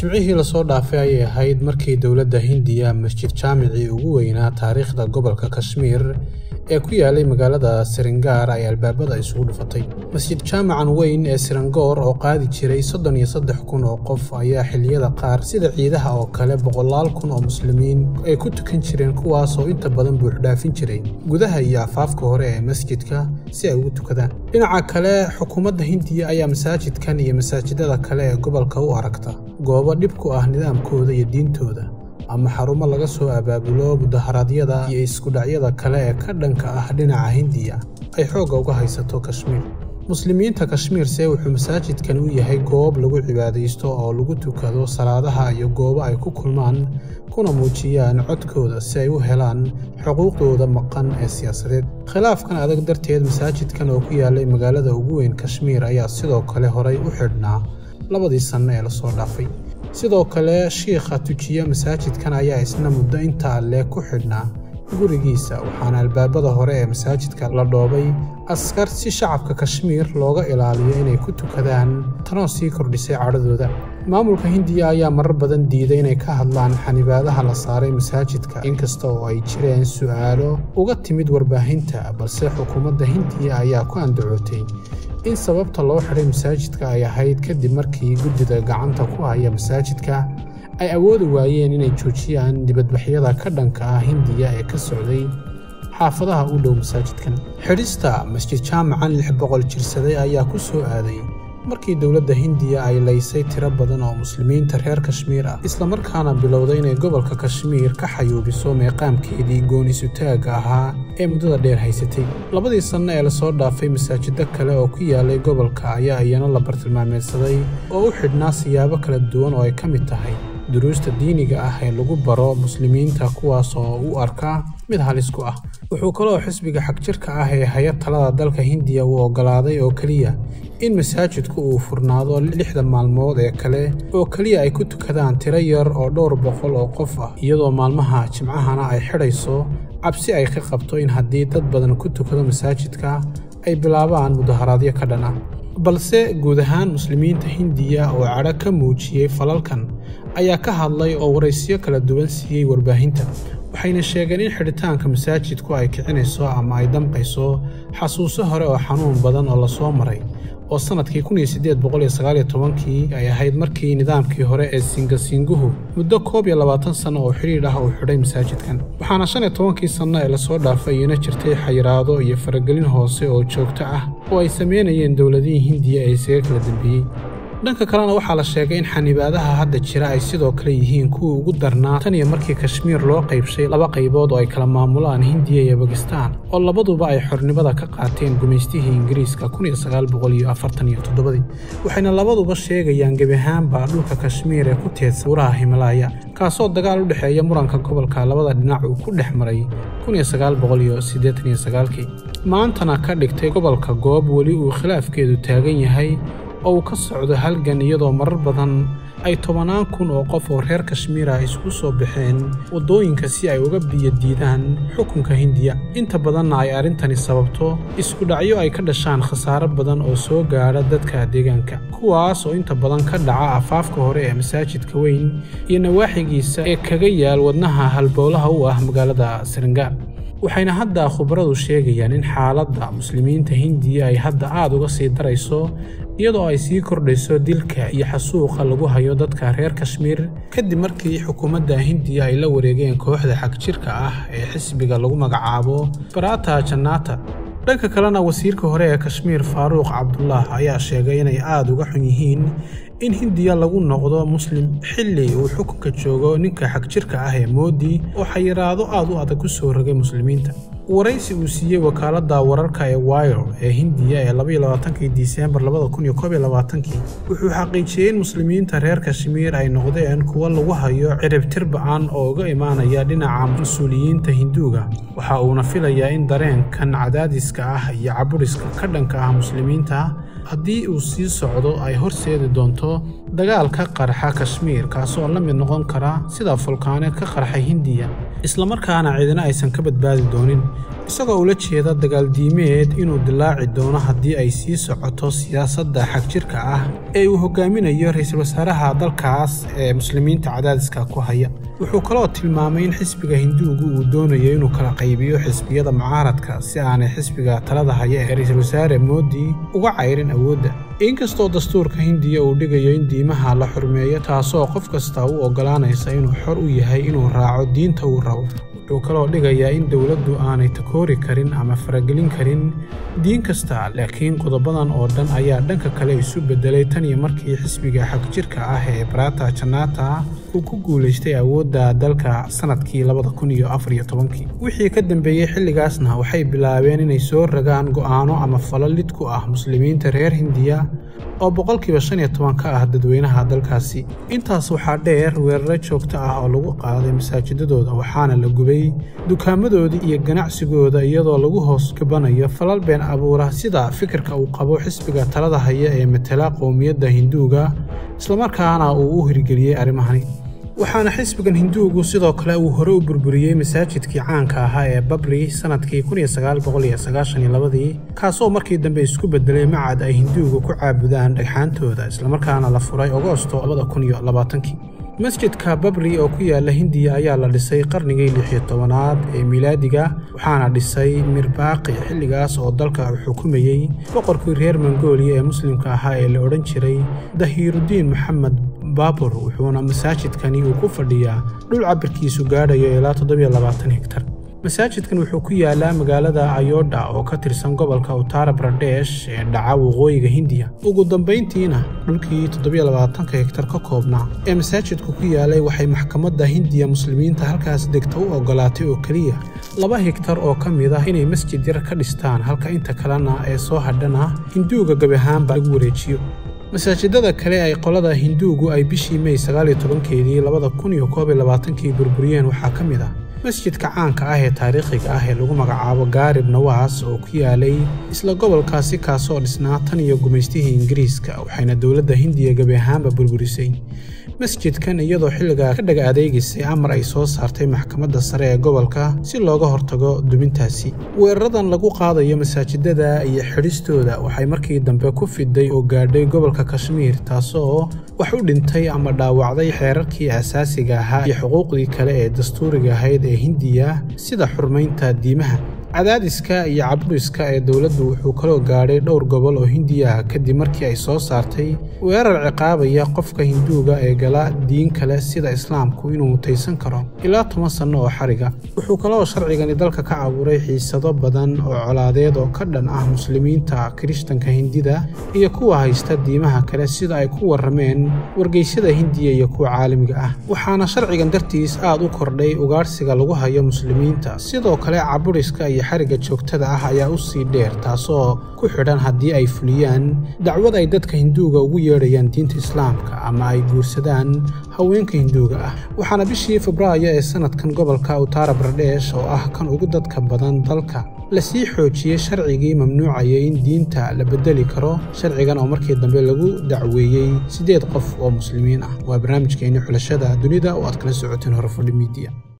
jimcihii lasoo dhaafay ayay ahayd markii dowladda hindiya masjid jaamicii ugu weynaa taariikhda gobolka kashmiir ee ku yaalay magaalada siringaar ay albaabada isugu dhufatay masjid jaamacan weyn ee sirangoor oo qaadi jiray soddon iyo saddex kun oo qof ayaa xilliyada qaar sida ciidaha oo kale boqolaal kun oo muslimiin ay ku tukan jireen kuwaasoo inta badan buuxdhaafin jiray gudaha iyo afaafka hore ee masjidka si ay ugu tukadaan dhinaca kale xukuumadda hindiya ayaa masaajidkan iyo masaajidada kale ee gobolka u aragta goobo dhib ku ah nidaamkooda iyo diintooda ama xarumo laga soo abaabulo mudaharaadyada iyo iskudhacyada kale ee ka dhanka ah dhinaca hindiya ay xoogga uga haysato kashmiir muslimiinta kashmiirse wuxuu masaajidkan u yahay goob lagu cibaadaysto oo lagu tukado salaadaha iyo goobo ay ku kulmaan kuna muujiyaan codkooda si ay u helaan xuquuqdooda maqan ee siyaasadeed khilaafkan adag darteed masaajidkan oo ku yaalay magaalada ugu weyn kashmiir ayaa sidoo kale horay u xidhnaa labadii sanno ee lasoo dhaafay sidoo kale shiikha tujiya masaajidkan ayaa isna muddo intaa lee ku xidhnaa gurigiisa waxaana albaabada hore ee masaajidka la dhoobay askar si shacabka kashmiir looga ilaaliyo inay ku tukadaan tanoo sii kordhisay cadhadooda maamulka hindiya ayaa marar badan diiday inay ka hadlaan xanibaadaha la saaray masaajidka inkasta oo ay jireen su'aalo uga timid warbaahinta balse xukuumadda hindiya ayaa ku andacootay in sababta loo xidhay masaajidka ay ahayd kadib markii guddida gacanta ku haya masaajidka ay awoodi waayeen inay joojiyaan dibadbaxyada ka dhanka ah hindiya ee ka socday xaafadaha u dhow masaajidkan xidhista masjid jaamacan lix boqol jirsaday ayaa ku soo aaday markii dowladda hindiya ay laysay tiro badan oo muslimiinta reer kashmiir ah islamarkaana bilowday inay gobolka kashmiir ka xayuubiso meeqaamkeedii goon-isutaagga ahaa ee muddada dheer haysatay labadii sanno ee lasoo dhaafay masaajido kale oo ku yaalay gobolka ayaa iyana la bartilmaameedsaday oo u xidhnaa siyaabo kala duwan oo ay ka mid tahay duruusta diiniga ah ee lagu baro muslimiinta kuwaas oo u arka mid halis ku ah wuxuu kaloo xisbiga xagjirka ah ee haya talada dalka hindiya uu oggolaaday oo keliya in masaajidku uu furnaado lixda maalmood ee kale oo keliya ay ku tukadaan tiro yar oo dhowr boqol oo qof ah iyadoo maalmaha jimcahana ay xidhayso cabsi ay ka qabto in haddii dad badan ku tukado masaajidka ay bilaabaan mudaharaadyo ka dhan ah balse guud ahaan muslimiinta hindiya oo cadho ka muujiyey falalkan ayaa ka hadlay oo waraysyo kala duwan siiyey warbaahinta waxayna sheegeen in xidhitaanka masaajidku ay kicinayso ama ay damqayso xasuuso hore oo xanuun badan oo lasoo maray oo sannadkii kii ay ahayd markii nidaamkii hore ee singasinguhu muddo koob iyo labaatan sanno oo xidhiidh ah uu xidhay masaajidkan waxaana shan iyo tobankii sanno ee lasoo dhaafay iyana jirtay xayiraado iyo faragelin hoose oo joogto ah oo ay samaynayeen dowladihii hindiya ee isaga kala dambeeyey dhanka kalena waxaa la sheegay in xanibaadaha hadda jira ay sidoo kale yihiin kuwii ugu darnaa tan iyo markii kashmiir loo qaybshay laba qaybood oo ay kala maamulaan hindiya iyo bakistaan oo labaduba ay xornimada ka qaateen gumaystihii ingiriiska waxayna labaduba sheegayaan gebi ahaanba dhulka kashmiir ee ku teedsan buuraha himalaaya kaasoo dagaal u dhexeeya muranka gobolka labada dhinac uu ku dhex maray maantana ka dhigtay gobolka goob weli uu khilaafkeedu taagan yahay oo uu ka socdo halgan iyadoo marar badan ay tobannaan kun oo qof oo reer kashmiira isugu soo baxeen waddooyinka si ay uga biyo diidaan xukunka hindiya inta badanna ay arrintani sababto iskudhacyo ay ka dhashaan khasaaro badan oo soo gaadha dadka deegaanka kuwaas oo inta badan ka dhaca afaafka hore ee masaajidka weyn iyo nawaaxigiisa ee kaga yaal wadnaha halbowlaha u ah magaalada siringaar waxayna hadda khubaradu sheegayaan in xaaladda muslimiinta hindiya ay hadda aad uga sii darayso iyadoo ay sii kordhayso dilka iyo xasuuqa lagu hayo dadka reer kashmiir kadib markii xukuumadda hindiya ay la wareegeen kooxda xagjirka ah ee xisbiga lagu magacaabo barata jannata dhanka kalena wasiirka hore ee kashmiir faaruuq cabdullah ayaa sheegay inay aada uga xun yihiin in hindiya lagu noqdo muslim xilli uu xukunka joogo ninka xagjirka ah ee moodi oo xayiraado aad u adag ku soo rogay muslimiinta waraysi uu siiyey wakaaladda wararka ee wire ee hindiya ee disembar wuxuu xaqiijiyey in muslimiinta reer kashmiir ay noqdeen kuwo lagu hayo ciribtir ba-an oo uga imaanaya dhinaca mas-uuliyiinta hinduuga waxa uuna filayaa in dareenkan cadaadiska ah iyo caburiska ka dhanka ah muslimiinta haddii uu sii socdo ay horseedi doonto dagaal ka qarxa kashmiir kaasoo la mid noqon kara sida fulkaaneed ka qarxay hindiya islamarkaana ciidina aysan ka badbaadi doonin isagoo ula jeeda dagaaldiimeed inuu dilaaci doono haddii ay sii socoto siyaasadda xagjirka ah ee uu hogaaminayo ra-iisul wasaaraha dalkaas ee muslimiinta cadaadiska ku haya wuxuu kaloo tilmaamay in xisbiga hinduugu uu doonayo inuu kala qaybiyo xisbiyada mucaaradka si aanay xisbiga talada haya ee ra-iisul wasaare moodi uga cayrin awoodda inkastoo dastuurka hindiya uu dhigayo in diimaha la xurmeeyo taasoo qof kasta u oggolaanaysa inuu xor u yahay inuu raaco diinta uu rabo wuxuu kaloo dhigayaa in dowladdu aanay takoori karin ama faragelin karin diin kasta laakiin qodobadan oo dhan ayaa dhanka kale isu beddelay tan iyo markii xisbiga xagjirka ah ee barata janata uu ku guulaystay awoodda dalka sannadkii labada kun iyo afar iyo tobankii wixii ka dambeeyey xilligaasna waxay bilaabeen inay soo ragaan go'aano ama falo lid ku ah muslimiinta reer hindiya oo boqolkiiba shan iyo toban ka ah dadweynaha dalkaasi intaas waxaa dheer weeraro joogto ah oo lagu qaaday masaajidadooda waxaana la gubay dukaamadoodii iyo ganacsigooda iyadoo lagu hoos gabanayo falal been abuura sida fikirka uu qabo xisbiga talada haya ee matela qowmiyadda hinduuga islamarkaana uu u hirgeliyey arrimahani waxaana xisbigan hinduugu sidoo kale uu hore u burburiyey masaajidkii caanka ahaa ee babri sannadkii ii kaasoo markii dambe isku beddelay macad ay hinduugu ku caabudaan dhagxaantooda islamarkaana la furay agosto masjidka babri oo ku yaala hindiya ayaa la dhisay qarnigii lixiyo tobanaad ee miilaadiga waxaana dhisay mirbaaqi xilligaas oo dalka xukumayey boqorkii reer mongooliya ee muslimka ahaa ee la odhan jiray dahiirudiin maxamed baabur wuxuuna masaajidkani uu ku fadhiyaa dhul cabirkiisu gaadhayo ilaa hegtar masaajidkan wuxuu ku yaalaa magaalada ayodha oo ka tirsan gobolka utara baradesh ee dhaca waqooyiga hindiya ugu dambayntiina dhulkii hegtar ka koobnaa ee masaajidku ku yaalay waxay maxkamadda hindiya muslimiinta halkaas degta u oggolaatay oo keliya laba higtar oo ka mid ah inay masjid yar ka dhistaan halka inta kalena ee soo hadhana hinduuga gabi ahaanba lagu wareejiyo masaajidada kale ay qolada hinduugu ay bishii mey keedii kii burburiyeen waxaa ka mid ah masjidka caanka ah ee taariikhiga ah ee lagu magacaabo gaarib nawaas oo ku yaalay isla gobolkaasi kaasoo dhisnaa tan iyo gumaystihii ingiriiska waxayna dowladda hindiya gebi ahaanba burburisay masjidkan iyadoo xilligaa ka dhaga adeegaysay amar ay soo saartay maxkamadda sare ee gobolka si looga hortago dumintaasi weeraradan lagu qaadayo masaajidada iyo xidhistooda waxay markii dambe ku fiday oo gaadhay gobolka kashmiir taasoo wax u dhintay ama dhaawacday xeerarkii asaasiga ahaa iyo xuquuqdii kale ee dastuuriga ahayd ee hindiya sida xurmaynta diimaha cadaadiska iyo caburiska ee dowladdu wuxuu kaloo gaadhay dhowr gobol oo hindiya ah kadib markii ay soo saartay weerar ciqaabaya qofka hinduuga ee gala diin kale sida islaamku inuu mutaysan karo ilaa toban sanno oo xariga wuxuu kaloo sharcigani dalka ka abuuray xiisado badan oo colaadeed oo ka dhan ah muslimiinta kirishtanka hindida iyo kuwa haysta diimaha kale sida ay ku warrameen wargeysyada hindiya iyo kuwa caalamiga ah waxaana sharcigan dartiis aad u kordhay ugaadhsiga lagu hayo muslimiinta sidoo kale caburiska iyo xariga joogtada ah ayaa u sii dheer taasoo ku xidhan haddii ay fuliyaan dacwad ay dadka hinduuga ugu yeedhayaan diinta islaamka ama ay guursadaan haweenka hinduuga ah waxaana bishii febraayo ee sannadkan gobolka utara baradesh oo ah kan ugu dadka badan dalka lasii xoojiyey sharcigii mamnuucayay in diinta la bedeli karo sharcigan oo markii dambe lagu dacweeyey siddeed qof oo muslimiin ah waa barnaamijkeenni xulashada dunida oo aad kala socoteen horefadhi miidiya